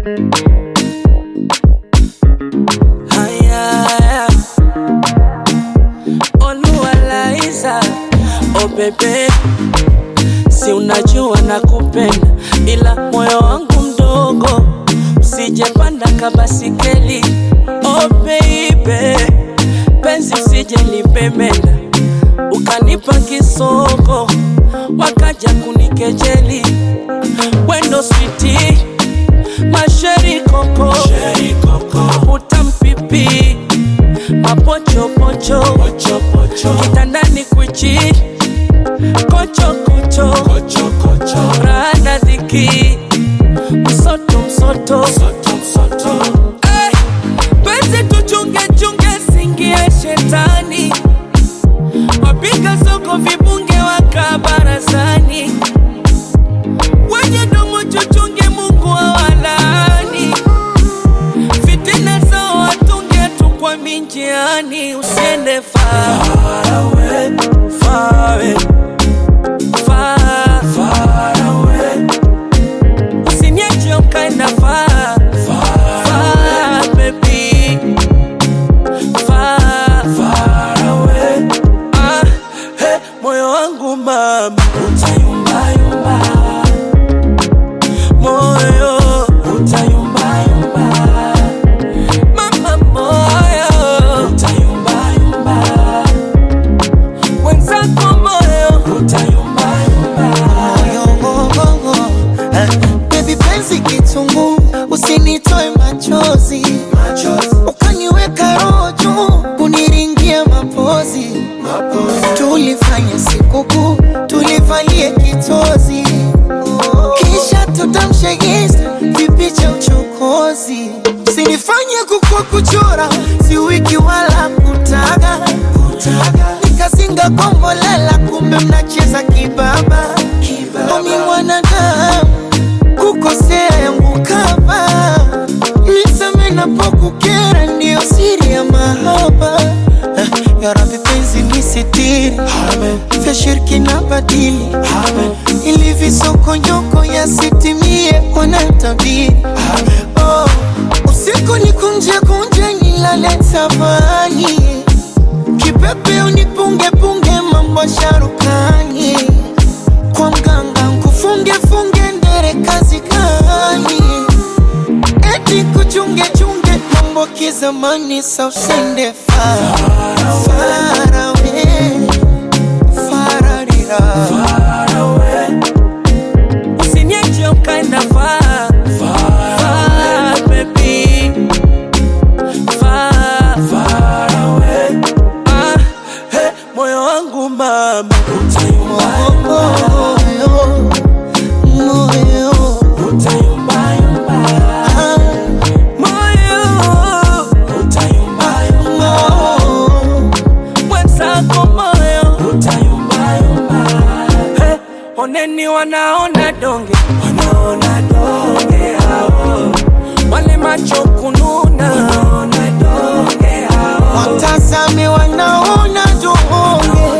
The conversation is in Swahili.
Haya, Oluwalaiza, oh bebe, si unajua nakupenda, ila moyo wangu mdogo, usijepanda kabasikeli. Oh baby, penzi usije lipemenda, ukanipa kisoko, wakaja kunikejeli. Wendo switi, masheri koko, utampipi mapochopocho kitandani kwichi kochokocho rana dhiki msoto msoto Eh, penzi tuchunge chunge singie shetani wapiga soko vibunge waka barazani wenye domo chuchunge mungu awalani fitina zao watunge tu kwa minjiani usiende far away, far away, far, far away. Usiniache ukaenda far, far, baby. Far, far away. Ah, hey, moyo wangu mama utayumbayumba moyo utayumbayumba mama moyo utayumbayumba wenzako moyo utayumbayumba Moyongongongo eh, baby penzi kitungu usinitoe machozi ukaniweka roho juu kuniringia mapozi tulifanya sikukuu tulivalie kitozi kisha tutamshe insta kipi cha uchokozi sinifanye kukua kuchora si wiki wala kutaga nikazinga kombolela kumbe mnacheza kibaba omi mwanadamu kukosea yangu kama niseme napokukera ndiyo siri ya mahaba Eh, ya Rabbi penzi nisitiri vya shirki na badili ili visokonyoko yasitimie wanatabiri oh, usiku ni kunje kunje nilale tabani kipepe unipunge punge mambo sharukani kwa mganga nkufunge funge ndere kazi gani eti kuchunge chunge mambo kizamani sa usende far far away fararira Usiniache ukaenda far, far, baby. Far, far away. Ah, hey, moyo wangu mama utayumbayumba, moyo moyo utayumbayumba. ah, Moyo utayumbayumba. moyo Mwenzako moyo utayumbayumba. Hey, oneni wanaona donge wanaona donge hao wale macho kununa wanaona donge hao watazame wanaona donge